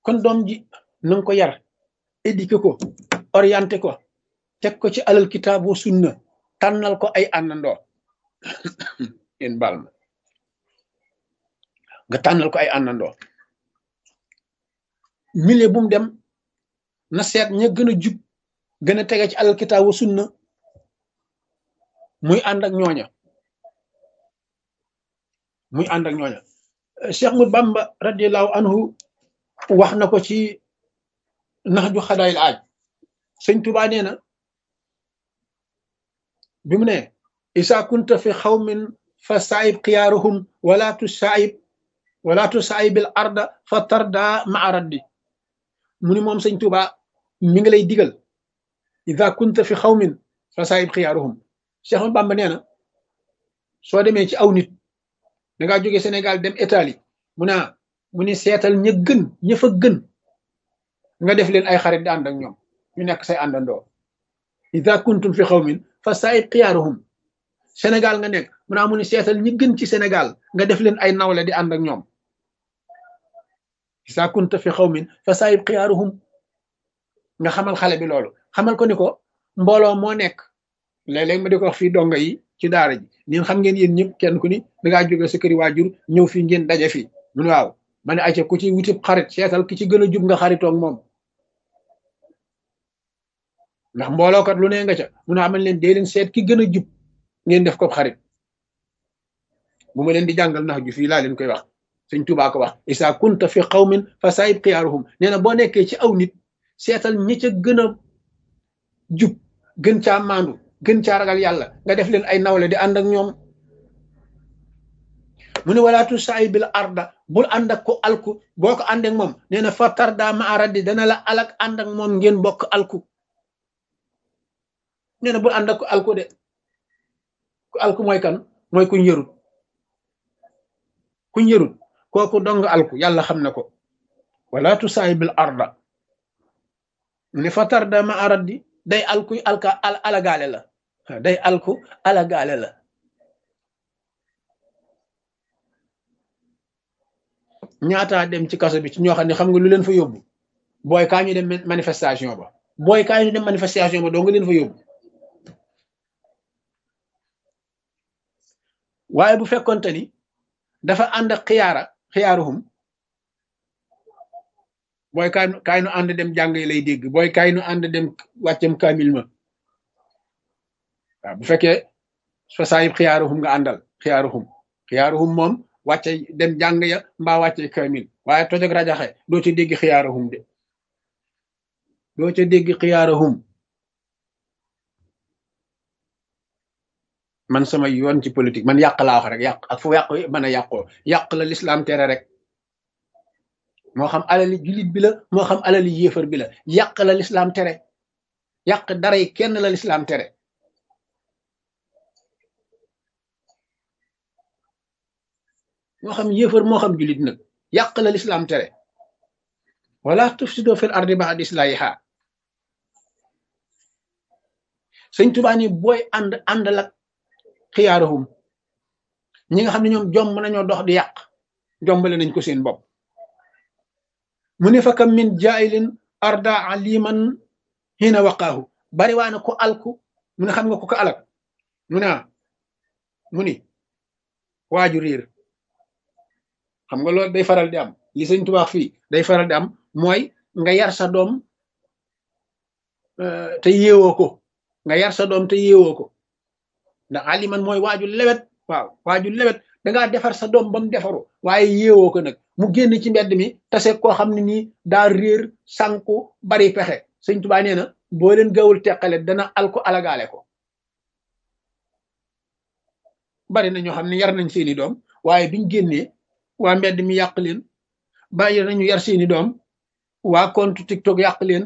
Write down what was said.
kon doom ji na nga ko yar éduqué ko orienté ko teg ko ci alal kitaabu sunna tànnal ko ay àndandoo yéen baal ma nga tànnal ko ay àndandoo milieu bu mu dem na seet ña gën a jub gën a tege ci alal kitaabu sunna muy ànd ak ñooña muy ànd ak ñooña Cheikh mu Bamba radiallahu anhu wax na ko ci nax ju xadaayil aaj sëñ Tuubaa nee na bi mu ne isa kunta fi xawmin fa saayib xiyaaruhum wala tu saayib wala tu saayibil arda fa tarda maa raddi mu ni moom sëñ Tuubaa mi ngi lay digal isa kunta fi xawmin fa saayib xiyaaruhum Cheikh mu Bamba nee na soo demee ci aw nit da ngaa jóge Sénégal dem Italie mu ne mu ni seetal ña gën ña fa gën nga def leen ay xarit di ànd ak ñoom ñu nekk say àndandoo ida kuntum fi xawmin fa saayib xiyaaruhum Sénégal nga nekk mu naa mu ni seetal ñi gën ci Sénégal nga def leen ay nawle di ànd ak ñoom ida kunta fi xawmin fa saayib xiyaaruhum nga xamal xale bi loolu xamal ko ni ko mbooloo moo nekk léeg-léeg ma di ko wax fii donga yi ci daara ji ñun xam ngeen yéen ñëpp kenn ku ni da ngaa jóge sa këri waajur ñëw fii ngeen daje fii mu ne waaw ma ne ayca ku ci wutib xarit seetal ki ci gën a jub nga xaritoog moom ndax mboolookat lu ne nga ca mun a amal leen dee leen seet ki gën a jub ngeen def ko xarit bu ma leen di jàngal nax ju fii laa leen koy wax sëñ Tuubaa ko wax isa kunta fi qawmin fa saayib xiyaaruhum nee na boo nekkee ci aw nit seetal ñi ca gën a jub gën caa maandu gën caa ragal yàlla nga def leen ay nawle di ànd ak ñoom mu ne walaatu saay bil arda bul ànd ak ko alku boo ko ànd ak moom nee na fa tarda ma aradi dana la alak ànd ak moom ngeen bokk alku nee na bul ànd ak ko alku de ku alku mooy kan mooy kuñ yërut kuñ yërut kooku dong alku yàlla xam na ko walaatu saay bil arda mu ne fa tarda ma aradi day alku alka alagaale la day alku alagaale la ñaataa dem ci kaso bi ci ñoo xam ne xam nga lu leen fa yóbbu booy kaa ñu dem manifestation ba booy kaa ñu dem manifestation ba doo nga leen fa yóbbu waaye bu fekkonte ni dafa ànd ak xiyaara xiyaaruhum booy kaay kaay nu ànd dem jàng yi lay dégg booy kaay nu ànd dem wàccam kaamil ma waaw bu fekkee fa saayib xiyaaruhum nga àndal xiyaaruhum xiyaaruhum moom wàcce dem jàng ya mbaa wàcce kaamil waaye tojog rajaxe doo ca dégg xiyaaruhum de doo ca dégg xiyaaruhum man sama yoon ci politique man yàq laa wax rek yàq ak fu yàq mën a yàqoo yàq la lislaam tere rek moo xam alali jullit bi la moo xam alali yéefar bi la yàq la lislaam tere yàq dara yi kenn la lislaam tere moo xam yéefar moo xam jullit nag yàq la lislaam tere wala tufsido fil ardi ba'da islahiha sëñ Tuubaa ni booy ànd ànd lak xiyaaruhum ñi nga xam ne ñoom jomb nañoo dox di yàq jombale nañ ko seen bopp mu ne fa kam min jaayilin arda aliman hina waqaahu bari waa na ko alku mu ne xam nga ko ko alak mu ne mu ni waaju riir xam nga loolu day faral di am li sëñ Tuubaa fii day faral di am mooy nga yar sa doom te yeewoo ko nga yar sa doom te yeewoo ko ndax aliman mooy waaju lewet waaw waaju lewet dangaa defar sa doom ba mu defaru waaye yeewoo ko nag mu génn ci mbedd mi tase koo xam ne nii daa réer sànku bari pexe sëñ Tuubaa nee na boo leen gawul teqale dana alko alagaale ko bari na ñoo xam ne yar nañ seeni doom waaye biñ génnee waa mbedd mi yàq leen bàyyi nañu yar seeni doom waa compte TikTok yàq leen